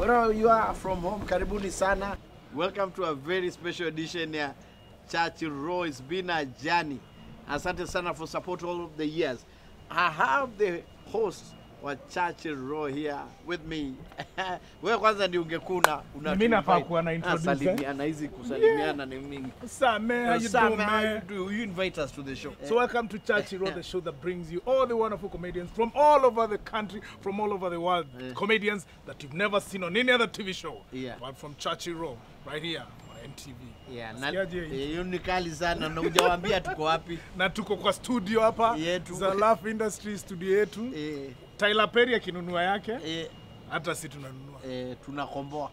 Wherever you are from home, karibuni sana. Welcome to a very special edition ya Churchill Row. It's been a journey. Asante sana for support all of the years. I have the host wa Churchill Row here with me. Wewe kwanza ndio ungekuna una Mimi nafaa kuwa na introduce, eh? salimiana hizi kusalimiana ni mingi. Sam, man, how you Sam, doing, how you man? do? You invite us to the show. So welcome to Chachi Road, the show that brings you all the wonderful comedians from all over the country, from all over the world. Comedians that you've never seen on any other TV show. Yeah. But from Chachi Road, right here on MTV. Yeah, na Nasikiaje eh, hii? hiyo ni kali sana na hujawaambia tuko wapi. Na tuko kwa studio hapa Yetu. za Laugh Industry studio yetu. Eh, Tyler Perry akinunua yake, eh, hata si tunanunua. eh, tunakomboa.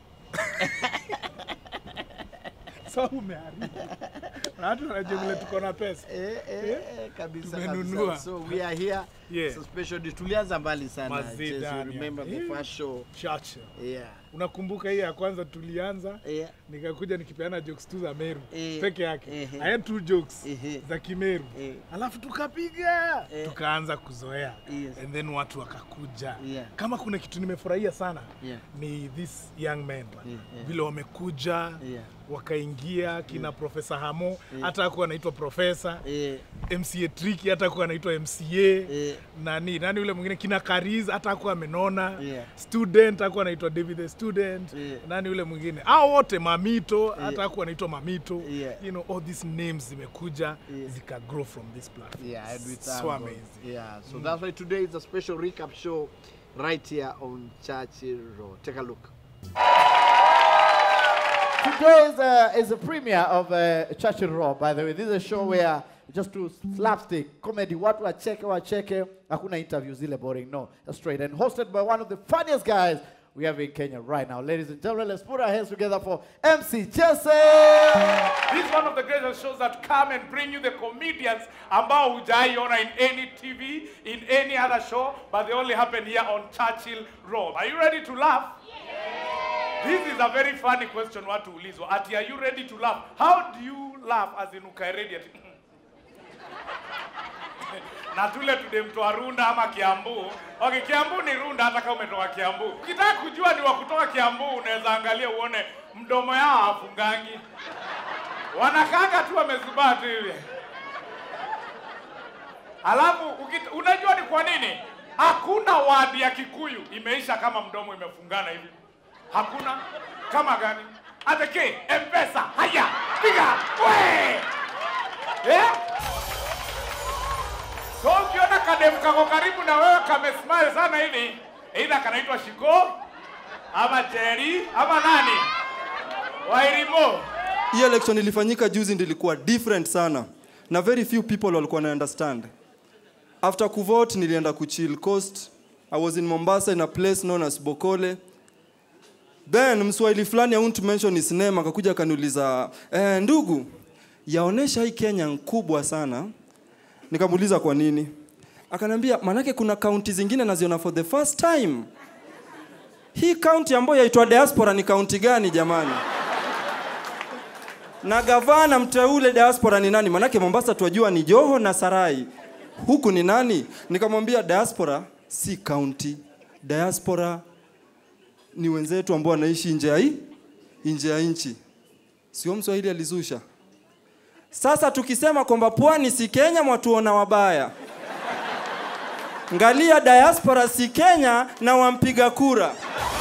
So umeharibu. Na watu wanajua vile tuko na pesa. Eh, eh, eh, kabisa Tumenunua. kabisa. So we are here. Yeah. It's a special day. Tulianza mbali sana. Mazee Just you ndani. remember the Eh. first show. Churchill. Yeah. Unakumbuka hii ya kwanza tulianza Yeah. nikakuja nikipeana jokes tu za Meru Eh, peke yake. ehe. I had two jokes Ehe. za Kimeru Eh. alafu tukapiga Eh. tukaanza kuzoea Yes. and then watu wakakuja. Yeah. Kama kuna kitu nimefurahia sana Yeah. ni this young men Yeah, yeah. vile wamekuja Yeah. wakaingia kina Profesa Hamo hata hakuwa anaitwa profesa Eh, MCA Tricky hata hakuwa anaitwa MCA Eh. nani nani yule mwingine kina Kariz hata hakuwa amenona Yeah. student hakuwa anaitwa David the student Yeah. nani yule mwingine hao wote Mamito hata hakuwa anaitwa Mamito Yeah. you know all these names zimekuja Yeah. zika grow from this platform yeah, and we thank so God. amazing Yeah. So that's why today is a special recap show right here on Churchill Road. Take a look. Today is a, is a premiere of uh, Churchill Raw, by the way. This is a show where just do slapstick comedy. Watu wacheke wacheke. Hakuna interviews zile boring. No, just straight. And hosted by one of the funniest guys we have in Kenya right now. Ladies and gentlemen, let's put our hands together for MC Jesse. This is one of the greatest shows that come and bring you the comedians ambao hujaiona in any TV, in any other show, but they only happen here on Churchill Road. Are you ready to laugh? This is a very funny question watu ulizwa. Ati are you ready to laugh? How do you laugh as in ukae ready ati na tule tudemtoa Runda ama Kiambu. Okay, Kiambu ni Runda hata kama umetoka Kiambu. Ukitaka kujua ni wa kutoka Kiambu unaweza angalia uone mdomo yao hafungangi. Wanakanga tu wamezubaa tu hivi. Alafu ukit- unajua ni kwa nini? Hakuna wadi ya Kikuyu imeisha kama mdomo imefungana hivi. Hakuna. Kama gani? Ateke, M-Pesa, haya, piga, we! Eh? So ukiona kademu kako karibu na wewe kamesmile sana hivi, either kanaitwa Shiko ama Jerry ama nani? Wairimo. hii election ilifanyika juzi ndilikuwa different sana na very few people walikuwa na understand after kuvote nilienda kuchill coast i was in mombasa in a place known as bokole then mswahili fulani i won't mention his name akakuja akaniuliza eh, ndugu yaonesha hii kenya nkubwa sana nikamuuliza kwa nini akaniambia manake kuna kaunti zingine naziona for the first time hii kaunti ambayo yaitwa diaspora ni kaunti gani jamani na gavana mteule diaspora ni nani? Manake Mombasa twajua ni Joho na Sarai, huku ni nani? Nikamwambia diaspora si county, diaspora ni wenzetu ambao wanaishi nje ya hii nje ya nchi. Sio Mswahili alizusha. Sasa tukisema kwamba pwani si Kenya, mwatuona wabaya. Ngalia diaspora si Kenya na wampiga kura.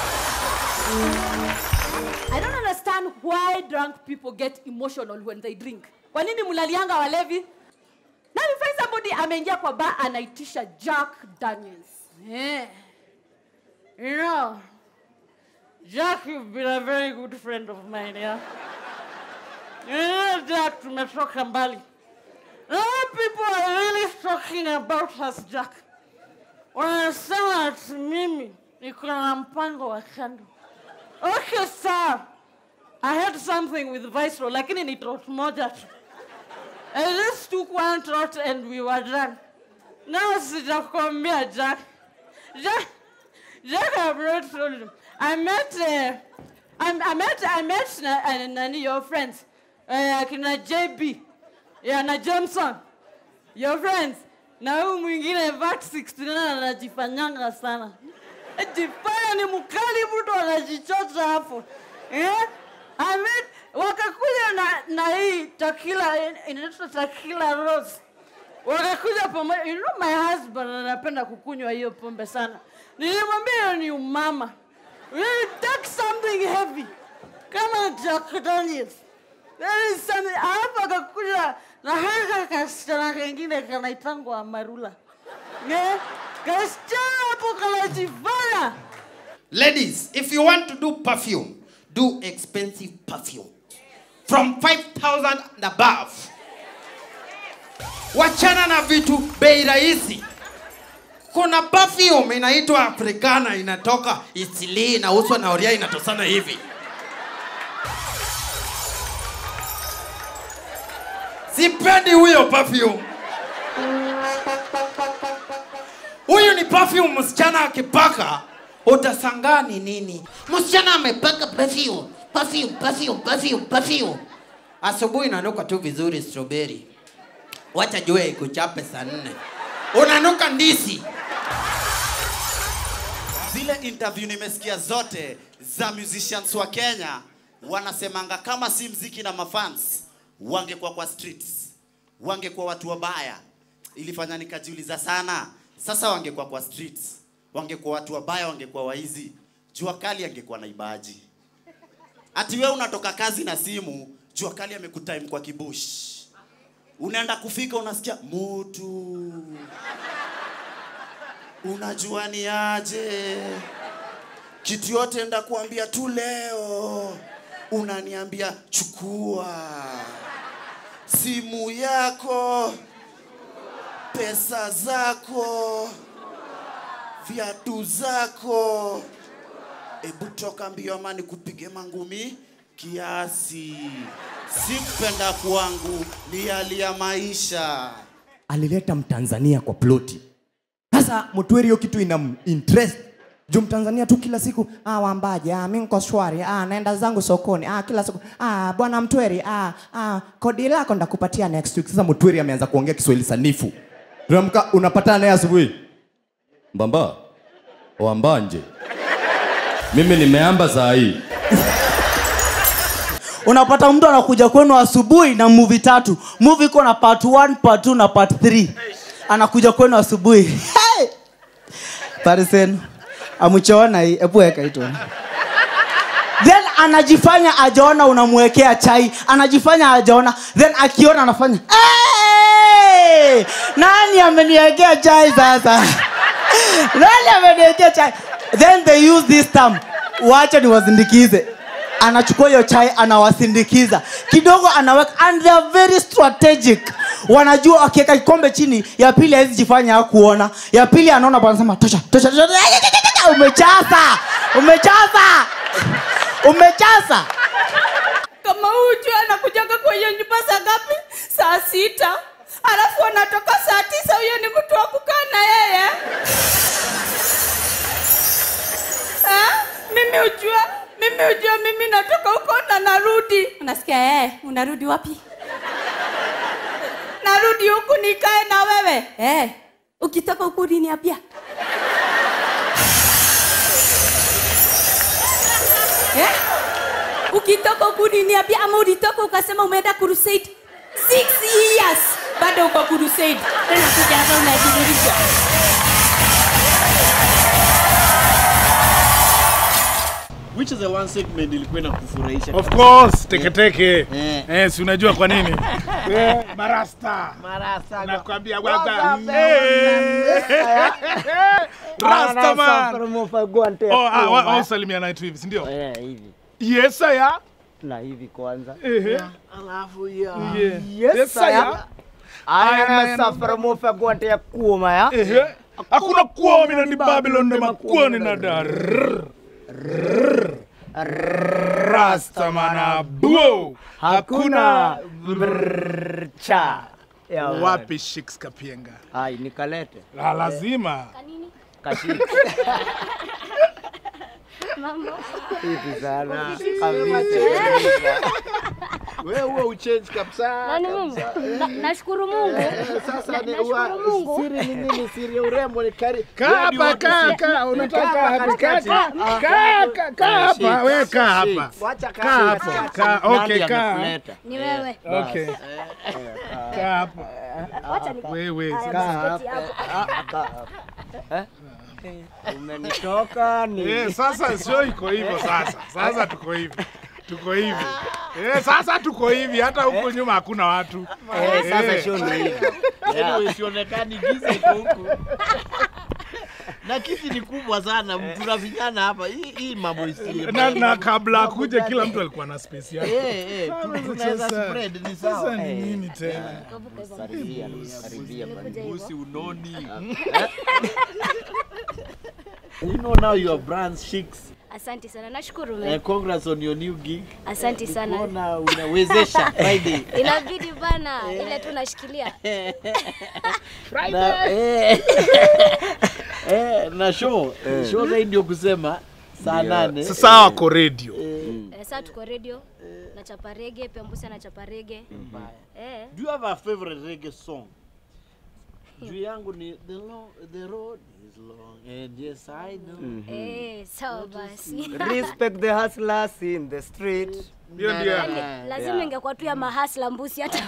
I don't understand why drunk people get emotional when they drink. Kwa nini mlalianga walevi? Now you find somebody ameingia kwa bar anaitisha Jack Daniels. Eh. You know, Jack, you've been a very good friend of mine, yeah? You know, Jack, tumetoka mbali. Now people are really talking about us, Jack. Wanasema ati mimi niko na mpango wa kando. Okay, sir. I had something with Viceroy, lakini ni trot moja tu. I just took one trot and we were done. Now sijakwambia Jack. Jack, Jack, I've already told you. I met, uh, I, I met, I met na, uh, nani, your friends. Uh, kina JB. Yeah, na Johnson. Your friends. Na huyu mwingine VAT 69 anajifanyanga sana. jifanya ni mkali, mtu anajichota hapo eh? I mean, wakakuja na, na hii takila inaitwa takila rose wakakuja pamoja. You know my husband anapenda kukunywa hiyo pombe sana. Nilimwambia hiyo ni umama. Really take something heavy kama Jack Daniels. There is something. Alafu akakuja na haka kasichana kengine kanaitangwa Amarula. Eh? Kasichana hapo kanajifanya. Ladies, if you want to do perfume, do expensive perfume. From 5,000 and above. Wachana na vitu bei rahisi. Kuna perfume inaitwa Africana inatoka Italy inauzwa na Oria inatosana hivi. Sipendi huyo perfume. Huyu ni perfume msichana akipaka utasangaa ni nini. Msichana amepaka perfume, perfume, perfume, perfume, perfume. Asubuhi inanuka tu vizuri strawberry. Wacha jua ikuchape saa nne. Unanuka ndisi. zile interview nimesikia zote za musicians wa Kenya wanasemanga kama si mziki na mafans wangekuwa kwa streets, wangekuwa watu wabaya. Ilifanya nikajiuliza sana, sasa wangekuwa kwa streets, wangekuwa watu wabaya, wangekuwa waizi, jua kali angekuwa na ibaji. Ati wewe unatoka kazi na simu, jua kali amekutime kwa kibush, unaenda kufika unasikia mutu unajua ni aje kitu yote nda kuambia tu leo unaniambia chukua simu yako pesa zako viatu zako ebu toka mbio ama nikupige mangumi kiasi sikupenda kwangu ni hali ya maisha alileta mtanzania kwa ploti sasa mtweri hiyo kitu ina interest juu mtanzania tu kila siku ah, wambaje ah, mi nko shwari ah, naenda zangu sokoni ah, kila siku ah, bwana mtweri ah, ah, kodi lako ndakupatia next week sasa mtweri ameanza kuongea kiswahili sanifu unamka unapatana naye asubuhi mbamba wambanje mimi nimeamba saa hii unapata mtu anakuja kwenu asubuhi na movie tatu movie iko na part 1 part 2 na part 3 anakuja kwenu asubuhi hey! parisen amuchaona hii hebu weka hii tuone. then anajifanya ajaona unamwekea chai anajifanya ajaona then akiona anafanya hey! nani ameniwekea chai sasa nani ameniwekea chai then they use this term wacha niwasindikize anachukua hiyo chai anawasindikiza kidogo anaweka and they are very strategic wanajua akiweka kikombe chini ya pili hawezi jifanya hakuona ya pili anaona bwana anasema tosha tosha tosha umechaza umechaza umechaza kama huyu juu anakujaga kwa hiyo nyumba saa ngapi? Saa sita, alafu anatoka saa tisa. Huyo ni mtu wa kukaa na yeye ha? Mimi ujua, mimi ujua, mimi natoka huko na narudi. Unasikia eh? Unarudi wapi? Narudi huku nikae na wewe eh. Ukitoka huku uliniambia eh? ukitoka huku uliniambia ama ulitoka ukasema umeenda crusade six years bado uko crusade tena kuja hapa unajidhirisha Which is the one segment ilikuwa inakufurahisha? Of course, teketeke. Eh. Eh, si unajua kwa nini? Eh, Marasta. Marasa. Nakwambia baba. Rasta man. Oh, ah, wa- wa- usalimiana tu hivi, si ndio? hivi Yes, saya. na hivi kwanza Ehe. Alafu ya. Yeah. Yes, Yes, saya. aya masafara mofagwante ya kuoma ya Ehe. Hakuna kuomi na ni Babylon na makuoni na dar. Rasta mana buo. Hakuna cha ya wapi Shix Kapienga. ai nikalete La lazima. kashiki hivi sana kabisa Wewe huwa uchange kabisa. Nani mimi? kabisa. Na- Nashukuru Mungu. Eh, Sasa Na- ni nashukuru wa Mungu. siri ni nini? Siri ya urembo ni kari. Kaa Where do you hapa, want to kaa, sit? kaa, unataka Kaa kaa hapa hapa, katikati. kaa, Ah, kaa, kaa, kaa ah, hapa, sit. we kaa Sit. hapa. Wacha Kaa kaa hapa, katikati. kaa, Nani okay, kaa. amekuleta? Ni wewe. Okay. Kaa hapa. Wacha ni Wewe. Haya, sasa. bisketi hapo. Umenitoka ni. Eh, sasa sio iko hivyo sasa. Sasa tuko hivi. Tuko hivi. Eh, sasa tuko hivi hata huko nyuma hakuna watu. Eh, sasa Eh. sio ni hivi. Anyway, sionekani giza iko huku. Na kiti ni kubwa sana, tuna vijana hapa. Hii hii mambo isi. Na, na kabla akuje kila mtu alikuwa na space yake. Eh, eh, tu- tunaweza Sasa- spread ni Sasa sawa. ni nini tena? Karibia, karibia. Usi unoni. You know now your brand's chicks. Asante sana. Nashukuru Uh, mimi. congrats on your new gig. Asante sana. Kuona unawezesha Friday. Inabidi bana ile tu nashikilia. Na, eh, eh, na show show zaidi ndio kusema saa nane. Sasa wako radio. Eh, Sasa tuko radio. Nachapa rege, pia Mbusi anachapa rege. Eh. Do you have a favorite reggae song? Juu yangu ni the, long, the road is long and yes I know. Eh, sawa basi. Respect the hustlers in the street. Hiyo ndio yako. Yaani, lazima ingekuwa tu ya mahasla mbusi hata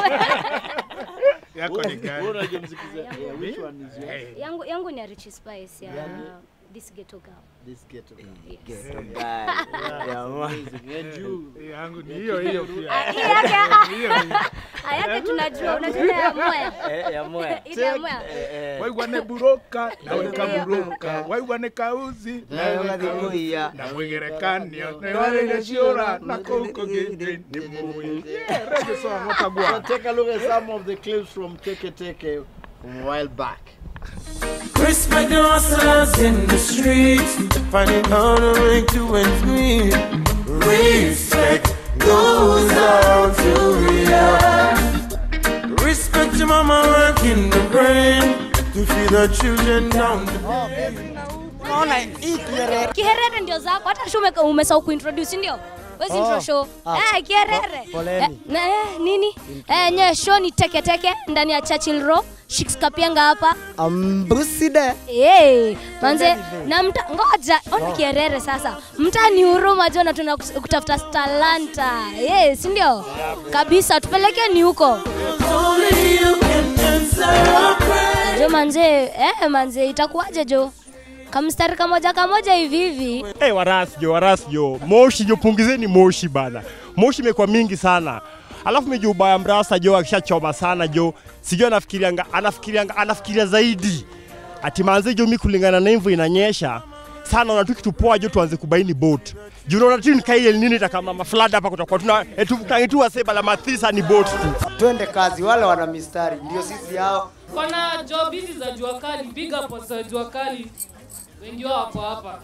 Yako ni gani? Wewe unajua mziki za- yeah, which one is yours? yangu yangu ni ya Rich Spice ya this ghetto girl. This ghetto girl. Ghetto guy. Yeah, man. Amazing. And you? Yangu ni hiyo hiyo pia. Ah, hii yake ah, Hiyo hiyo. ah, yake tunajua unajua ile ya moya. Eh, ya moya. Ile ya moya. Eh, eh. waigwane buroka nawe kaburoka waigwane kauzi Nawe nawe kabuya. na mwigerekanio newaleleciora nakouko gende ni muyi rege song So watagwa take a look at some of the clips from Teke Teke from a while back. Respect the hustlers in the streets, finding how to make two and three. Respect goes out to you. Respect your mama working the brain to feed the children down the Unaona hii kiherere. Kiherere ndio zako hata show umeka- umesahau kuintroduce ndio? Wezi intro show. Ah. Eh, kiherere. Po- poleni. Eh, na eh, nini? Eh, nye show ni teke teke ndani ya Churchill Row. Shix Kapianga hapa. Ambuside. Eh, manze na mta ngoja ona kiherere sasa. Mta ni huruma jo na tuna kutafuta talanta. Eh, si ndio? Kabisa tupeleke ni huko. Only you can answer our prayer. Jo manze, eh manze itakuwaje jo? Kamstari kamoja kamoja hivi hivi. Hey, warasi jo, warasi jo, moshi jo, pungizeni moshi bana, moshi imekuwa mingi sana. Alafu mejo ubaya mrasa jo akishachoma sana jo, sijui anafikirianga anafikirianga anafikiria zaidi ati manze jo, mi kulingana na hivyo inanyesha sana, ona tu kitu poa jo, tuanze kubaini boat juu unaona tu nikaile nini takama maflad hapa kutakuwa tuna etu kangitu waseba la mathisa ni boat tu. Twende kazi, wale wana mistari ndio sisi hao. Kuna job hizi za jua kali, big up za jua kali. Wengi wao wako hapa.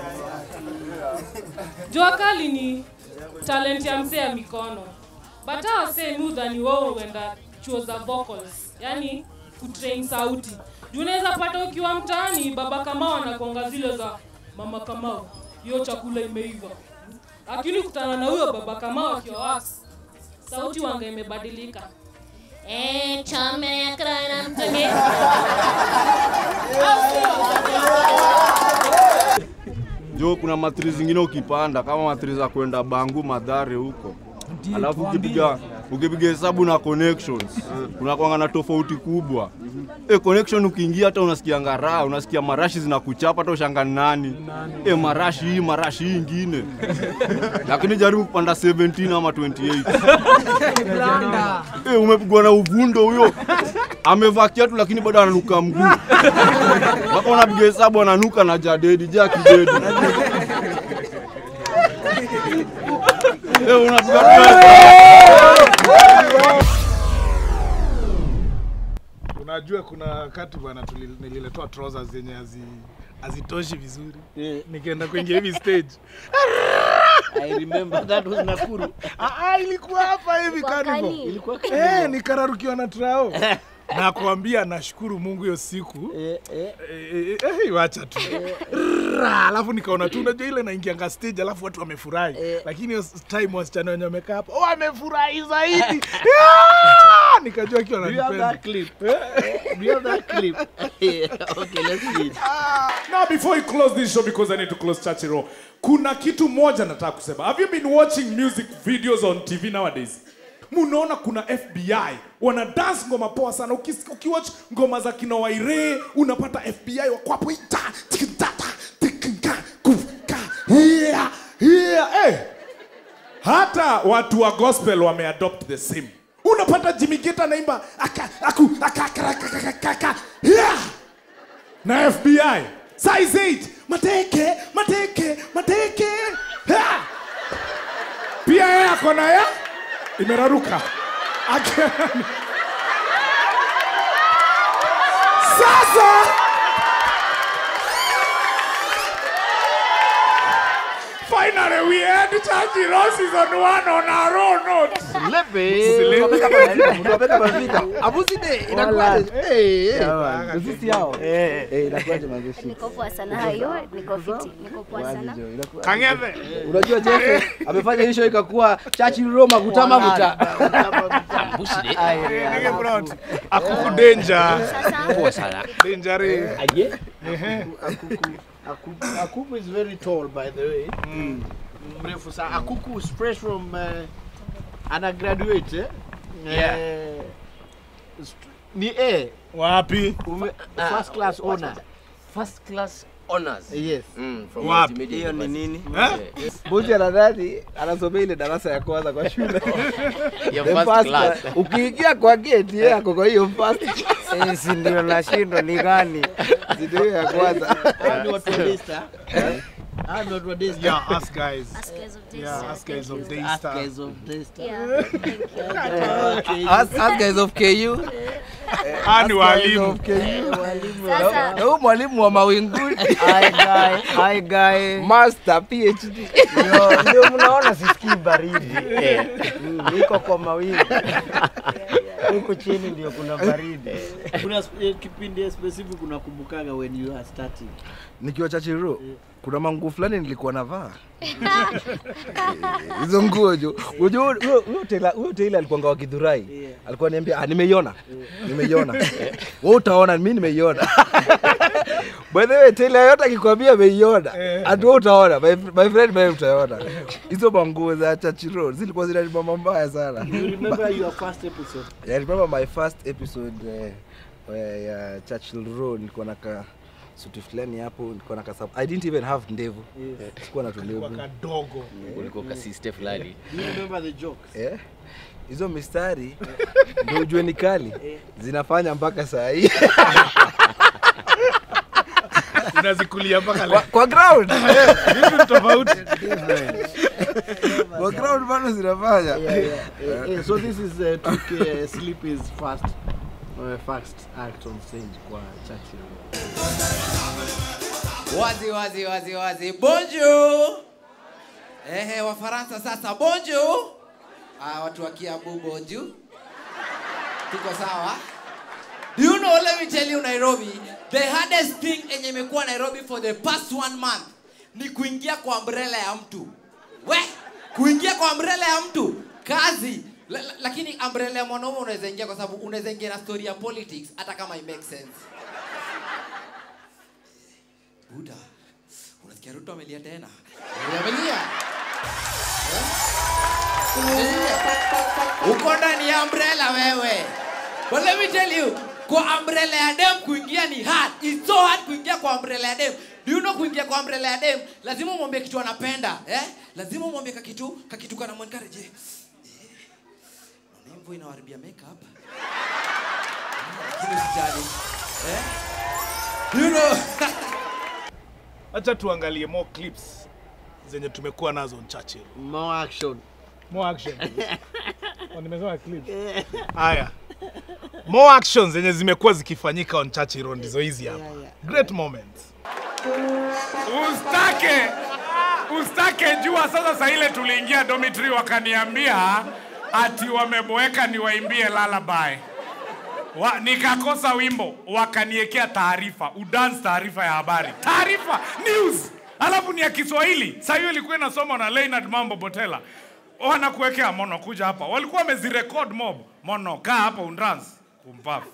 Jua kali ni talent ya mzee ya mikono. But hawa wasee mi udhani wao huenda chuo za vocals, yani kutrain sauti. Juu unaweza pata ukiwa mtaani baba Kamau anakuanga zile za mama Kamau, hiyo chakula imeiva. Lakini kutana na huyo baba Kamau akiwa wax, sauti wanga imebadilika. Eh, chame krana mtenge. Jo, kuna matri zingine ukipanda kama matri za kwenda Bangu Madhare huko, alafu ukipiga ukipiga hesabu na connections unakwanga na tofauti kubwa. E, connection ukiingia hata unasikia raha, unasikia marashi zinakuchapa hata ushanga ni nani. E, marashi hii marashi hii ingine, lakini jaribu kupanda 17 ama 28 e, umepigwa na uvundo huyo amevaa kiatu lakini bado ananuka mguu mpaka unapiga hesabu ananuka na jadedi ja kidedi Eh, unapiga unajua kuna wakati bwana tuli- nililetewa trousers zenye hazi hazitoshi vizuri nikaenda kuingia hivi stage I remember that was Nakuru. Ah, ah, ilikuwa hapa hivi Ilikuwa carnival. kani? Ilikuwa Eh, nikararukiwa na trao na kuambia nashukuru Mungu hiyo siku eh, eh, eh, eh, wacha tu Ra, alafu nikaona tu unajua ile naingianga stage alafu watu wamefurahi lakini hiyo time wasichana wenye wamekaa hapo wamefurahi zaidi Ah! nikajua akiwa Do you have ananipenda that clip? Do you have that clip? okay, let's see it. Now before you close this show because I need to close Chachi Row. Kuna kitu moja nataka kusema. Have you been watching music videos on TV nowadays? Munaona kuna FBI wana dance ngoma poa sana. Ukis- Ukiwatch ngoma za kina Waire unapata FBI wako hapo ita tikitata tikinka kuka yeah yeah eh. Hata watu wa gospel wameadopt the same. Unapata Jimmy Gate anaimba aka aku aka aka aka aka aka yeah na FBI size 8 mateke mateke mateke ha! pia yeye ako na ya imeraruka Ake- sasa finally we had Chachi Ross is on one on our own note Niko poa sana hayo, niko fiti, niko poa sana. Kang'ethe. Unajua Jeff amefanya hii show ikakuwa chachi Roma kutama kuta. Nige Brown. Akuku danger. Poa sana. Danger. eh. Ehe. Akuku, Akuku is very tall by the way. Mrefu sana. Akuku is fresh from uh, ana graduate eh? Yeah. Eh, st- ni A. Wapi? Ume, first class honor. First class honors. Yes. Mm, from Wapi? multimedia Hiyo ni university. nini? Eh? Buzi anadhani anasomea ile darasa ya kwanza kwa shule. Ya The first first class. class. Ukiingia kwa gate yeye ako kwa hiyo first class. Eh, si ndio nashindwa ni gani? Si ndio hiyo ya kwanza. Hao ni watu wa Daystar. Hao ni watu wa Daystar. Yeah, us guys. Us guys of Yeah, Daystar, us guys thank of you. Daystar. Us guys of Daystar. Yeah, thank you. Us, us guys of KU. Ah, ni Us guys walimu. of KU. Sasa- Na huyu mwalimu wa mawinguni. Hi guy, hi guy. Master PhD. Ndio, ndio mnaona sisikii baridi. Mm, Niko kwa mawingu. Huku chini ndio kuna baridi. Kuna sp- eh, kipindi specific unakumbukaga when you are starting. Nikiwa Chachiro kuna manguo fulani nilikuwa navaa hizo nguo jo. Unajua huyo- huyo Taylor huyo Taylor alikuwa wa Githurai. Alikuwa niambia ah, nimeiona. Nimeiona. Wewe utaona mimi nimeiona. By the way Taylor yote akikwambia ameiona. Ati wewe utaona. My, my friend wewe utaona. Hizo manguo za Chachiro zilikuwa zinanibamba mbaya sana. You remember your first episode? Yeah, I remember my first episode uh, ya Churchill Road nilikuwa naka suti fulani hapo nilikuwa naka sub- I didn't even have ndevu. Yeah. Sikuwa na tulevu. Kadogo. Ulikuwa kasiste fulani. Do you remember the jokes? Eh? Hizo mistari ndio ujue ni kali zinafanya mpaka saa hii Unazikulia mpaka kwa, leo. kwa ground Vitu ni tofauti. kwa ground bado zinafanya Yeah, yeah, yeah, yeah. So this is uh, 2K uh, Sleep is fast uh, first act on stage kwa Churchill. wazi wazi wazi wazi bonjour ehe wafaransa sasa bonjour ah, watu wa kiambu bonjour tuko sawa do you know let me tell you nairobi the hardest thing enye imekuwa nairobi for the past one month ni kuingia kwa umbrella ya mtu we kuingia kwa umbrella ya mtu kazi la, la, lakini umbrella ya mwanaume unaweza ingia kwa sababu unaweza ingia na story ya politics hata kama it makes sense buda unasikia ruto amelia tena Eh, amelia Eh? uko ndani ya umbrella wewe but let me tell you kwa umbrella ya dem kuingia ni hard it's so hard kuingia kwa umbrella ya dem do you know kuingia kwa umbrella ya dem lazima umwambie kitu anapenda eh lazima umwambie kakitu kakitu kana mwencourage eh mvua inawaribia makeup lakini usijali eh you know Acha tuangalie more clips zenye tumekuwa nazo on Churchill. More action. More action. Oh, nimesema clips. Haya. More actions zenye zimekuwa zikifanyika on Churchill Road ndizo hizi hapa. Great moments. Ustake, ustake jua sasa. Saa ile tuliingia dormitory wakaniambia ati wameboeka niwaimbie lullaby. wa, nikakosa wimbo wakaniekea taarifa udance taarifa ya habari taarifa news alafu ni ya kiswahili saa hiyo ilikuwa inasoma na Leonard mambo botela wanakuwekea mono kuja hapa walikuwa wamezirekod mob mono kaa hapa undance umpafu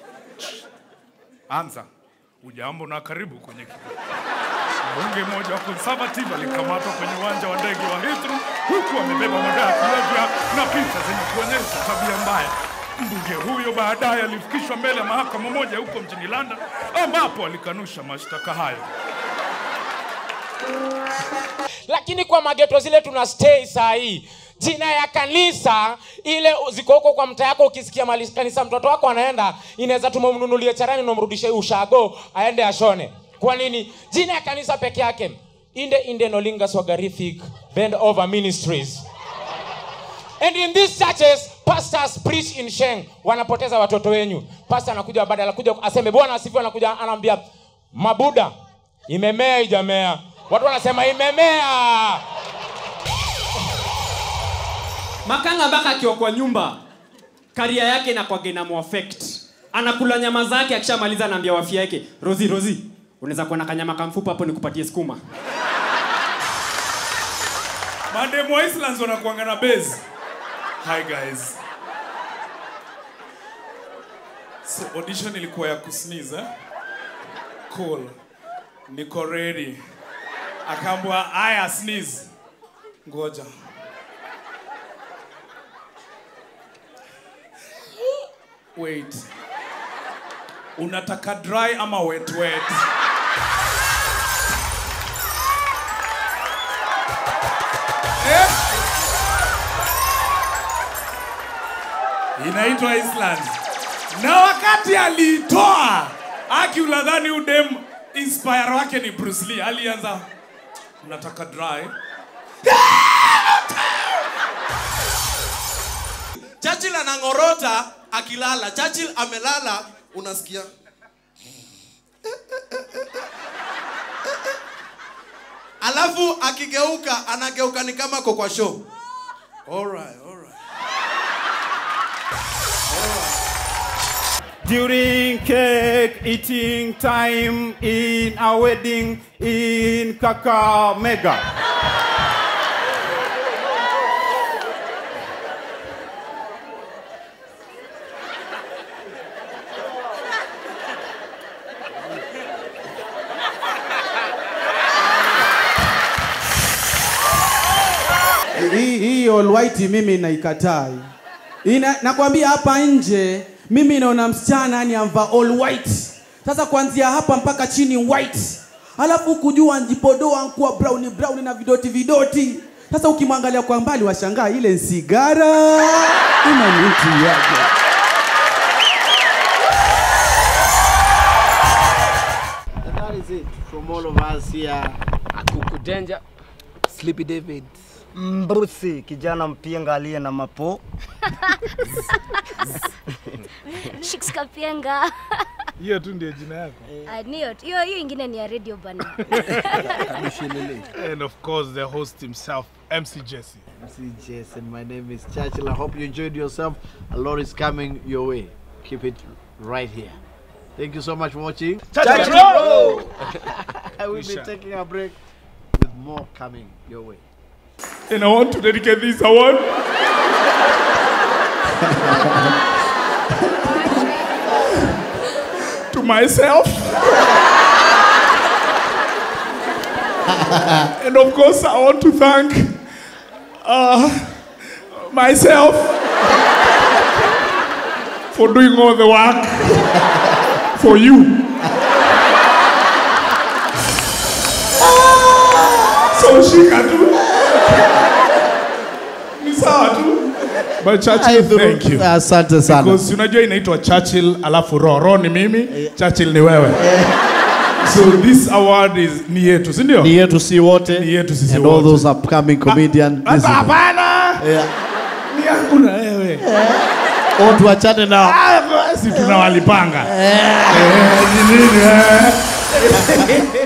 anza ujambo na karibu kwenye kikao Mbunge mmoja wa conservative alikamatwa kwenye uwanja wa ndege wa Heathrow huku amebeba madawa ya kulevya na picha zenye kuonyesha tabia mbaya. Mbunge huyo baadaye alifikishwa mbele ya mahakama moja huko mjini London ambapo alikanusha mashtaka hayo. lakini kwa mageto zile tuna stay saa hii jina ya kanisa ile ziko huko kwa mtaa yako ukisikia mali kanisa mtoto wako anaenda inaweza tumemnunulie charani namrudishe ushago aende ashone kwa nini jina ya kanisa peke yake inde inde nolinga swagarithik bend over ministries and in these churches pastors preach in sheng wanapoteza watoto wenyu pastor anakuja baada anakuja aseme bwana asifiwe anakuja anaambia mabuda imemea ijamea watu wanasema imemea makanga mpaka akiwa kwa nyumba karia yake inakwage ina muaffect anakula nyama zake akishamaliza anaambia wafia yake rozi rozi unaweza kuwa na kanyama kamfupa hapo nikupatie sukuma Mademu wa Islands wanakuanga na base. Hi guys. So audition ilikuwa ya kusneeze eh? Cool. Niko ready. Akaambwa aya sneeze. Ngoja. Wait. Unataka dry ama wet wet? inaitwa Island. Na wakati aliitoa aki unadhani udem inspire wake ni Bruce Lee, alianza nataka dry. Churchill anang'orota akilala. Churchill amelala, unasikia alafu akigeuka anageuka ni kama ako kwa show. Alright, alright. During cake eating time in a wedding in Kakamega. hii hii all white mimi naikataa. Ina, nakwambia hapa nje mimi naona msichana yani amva all white. Sasa kuanzia hapa mpaka chini white, alafu kujua njipodoa nkuwa brown brown na vidoti vidoti. Sasa ukimwangalia kwa mbali washangaa ile ni sigara ima ni mtu yake. And that is it from all of us here. Akuku Danger, Sleepy David, Mbrusi, kijana mpinga aliye na mapo. Shiks Kapienga. hiyo tu ndio jina yako Ah, niyo hiyo hiyo ingine ni ya radio bana. and of course the host himself mc jesse MC Jason, my name is Churchill. I hope you enjoyed yourself. A lot is coming your way. Keep it right here. Thank you so much for watching. Churchill Roll! I will We be shall. taking a break with more coming your way. And I want to dedicate this award to myself. and of course, I want to thank uh, myself for doing all the work for you. so shika tu. Ni sawa tu. But Churchill, thank you. Asante sana. Because unajua inaitwa Churchill alafu ro ro ni mimi, Churchill ni wewe. So this award is ni yetu, si ndio? Ni yetu si wote. Ni yetu sisi And all wote. those upcoming comedian. Sasa hapana. Yeah. Ni yangu na wewe. Oh, tuachane nao. Ah, basi tunawalipanga. Eh, ni nini eh?